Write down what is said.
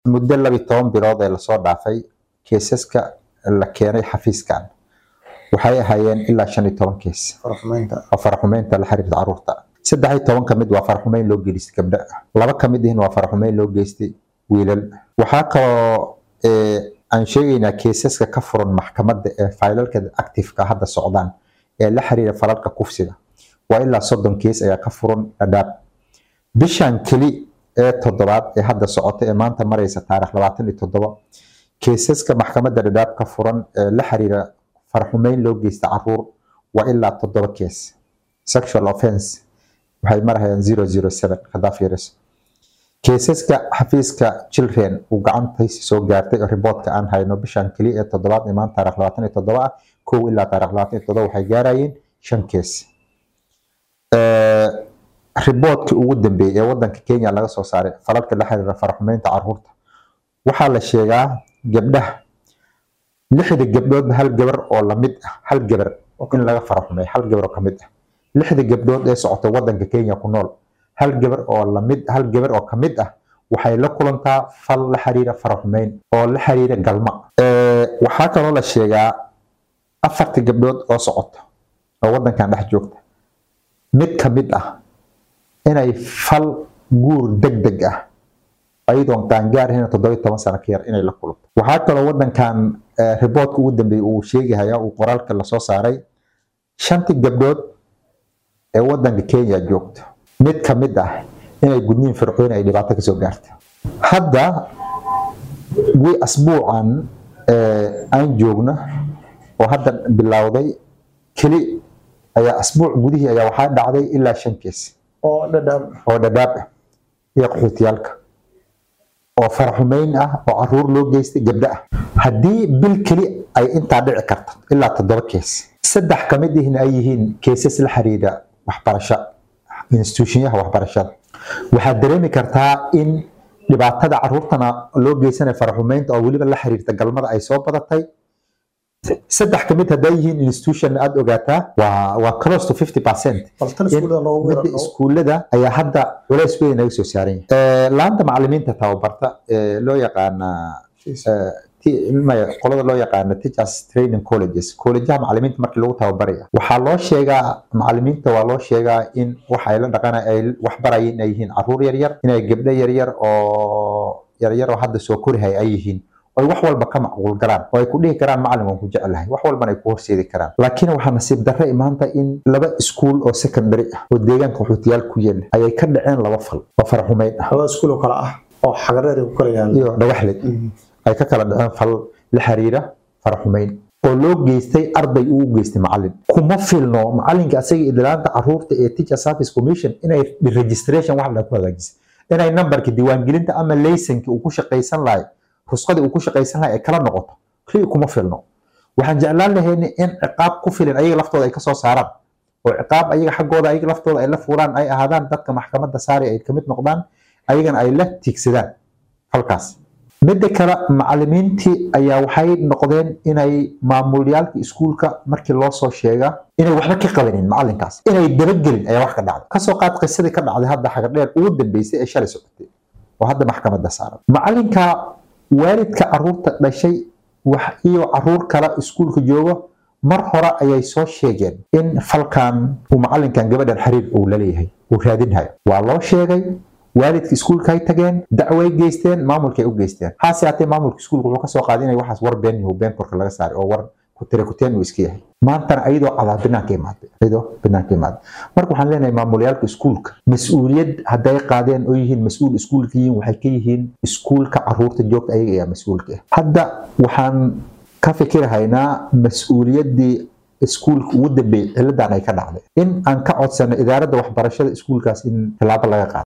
muddo labi toban bilood ee lasoo dhaafay keesaska la keenay xafiiskan waxay ahaayeen ilaa shan iyo toban kees faraxumeynta oo faraxumeynta la xiriirta caruurta saddex iyo toban ka mid waa faraxumeyn loo geystay gabdha laba ka mid ihna waa faraxumeyn loo geystay wiilal waxaa kaloo ee, aan sheegaynaa keesaska ka furan maxkamadda ee faylalka actifeka hadda socdaan ee la xiriira falalka kufsiga waa ilaa soddon kees ayaa ka furan dhadhaab bishan keli ee toddobaad ee hadda socota ee maanta maraysa taarikh labaatan iyo toddoba keesaska maxkamadda dhadhaab ka furan ee la xiriira farxumeyn loo geysta caruur waa ilaa toddoba kees sexual offense waxay marahayaan zero zero seven haddaa fiiriso keesaska xafiiska children uu gacantaysi soo gaartay oo riboodka aan hayno bishan keliya ee toddobaad ee maanta taarikh labaatan iyo toddoba ah kow ilaa taarikh labaatan iyo toddoba waxay gaarayeen shan kees riboodkii ugu dambeeyey ee wadanka kenya laga soo saaray falalka la xiriira faraxumeynta caruurta waxaa la sheegaa gabdhaha lixda gabdhoodba hal gabar oo lamid ah hal gabar in laga faraxumeeyo hal gabar oo kamid ah lixda gabdhood ee socota wadanka kenya ku nool hal gabar oo lamid hal gabar oo kamid ah waxay la kulantaa fal la xiriira faraxumeyn oo la xiriira galma Ee, waxaa kaloo la sheegaa afarta gabdhood oo socota oo wadankan dhex joogta mid kamid ah inay fal guur degdeg ah ayadoon qaangaarhin toddoba iyo toban sano ka yar inay la kulanto waxaa kaloo wadankan eh, riboodka ugu dambeeyey uu sheegahaya uu qoraalka lasoo saaray shantii gabdhood ee wadanka kenya joogto mid ka mid ah inay gudniin fircooni ay dhibaato kasoo gaarto hadda wi asbuucan eh, aan joogno oo hadda bilowday keli ayaa asbuuc gudihii ayaa waxaa dhacday ilaa shan kees oo dhadhaab oo dhadhaab ah iyo qaxootiyaalka oo faraxumeyn ah oo caruur loo geystay gabdho ah haddii bil keli ay intaa dhici karto ilaa toddoba kees saddex ka mid ihna ay yihiin keesas la xiriira waxbarasho institutionyaha waxbarashada waxaad dareemi kartaa in dhibaatada caruurtana loo geysanayo faraxumeynta oo weliba la xiriirta galmada ay soo badatay saddex ka mid hadday yihiin institution aad ogaataa waa waa close to 50 percent bal tan iskuulada loogu midda weeraro iskuullada ayaa hadda culays weyn naga soo saaran yahay laanta macalimiinta tababarta ee loo yaqaana eh, ti- maya, qolada loo yaqaana teachers training colleges collegeha macalimiinta markii lagu tababaraya waxaa loo sheegaa macalimiinta waa loo sheegaa in waxa ay la dhaqana ay wax barayeen inay yihiin caruur yaryar inay gabdho yaryar oo yaryar oo hadda soo korihaya ay yihiin oy wax walba ka macquul galaan oo ay ku dhihi karaan macalin waan ku jecelahay wax walbana ay ku horseedi karaan laakiin waxaa nasiib darre imaanta in laba iskuul oo secondary ah oo deegaanka qaxootiyaal ku yaala ayay ka dhaceen laba fal oo faraxumeyn ah laba iskuul oo kale ah oo xagareer ay ku kala yaalaan iyo dhagaxlid ay ka kala dhaceen fal la xiriira faraxumeyn oo loo geystay arday uu u geystay macalin kuma filno macalinka asaga idlaanta caruurta ee teacher service commission inay registration wax la ku hagaajisay inay nambarka diiwaangelinta ama laysanki uu ku shaqaysan lahay rusqadii uu ku shaqaysan lahay ay kala noqoto kaliya kuma filno waxaan jeclaan lahayn in ciqaab ku filan ayaga laftooda ay kasoo saaraan oo ciqaab ayaga xaggooda ayaga laftooda ay la fuulaan ay ahaadaan dadka maxkamadda saari ay kamid noqdaan ayagana ay la tiigsadaan halkaas midda kale macalimiintii ayaa waxay noqdeen inay maamulyaalka iskuulka markii loo soo sheega inay waxba ka qabanin macalinkaas inay dabagelin ayaa wax ka dhacday kasoo qaad qisadii ka dhacday hadda xagadheer ugu dambeysay ee shalay socotay oo hadda maxkamadda saaran macalinka waalidka caruurta dhashay wax iyo caruur kale iskuulka joogo mar hore ayay soo sheegeen in falkan uu macalinkan gabadhan xiriir uu la leeyahay uu raadinhayo waa loo sheegay waalidka iskuulka ay tageen dacway geysteen maamulkay u geysteen haase haatee maamulka iskuulka wuxuu kasoo qaaday inay waxaas war been yahu been korka laga saaray oo war kutire kuteen uu iska yahay maantana ayadoo cadaa banaanka imaaday ayadoo banaanka imaaday marka waxaan leenahay maamulyaalka iskuulka mas-uuliyad hadday qaadeen oo yihiin mas-uul iskuulka yihiin waxay ka yihiin iskuulka caruurta joogta ayaga ayaa mas-uulka ah hadda waxaan ka fikirahaynaa mas-uuliyaddii iskuulka ugu dambeeyey ciladan ay ka dhacday in aan ka codsano idaaradda waxbarashada iskuulkaas in tallaabo laga qaado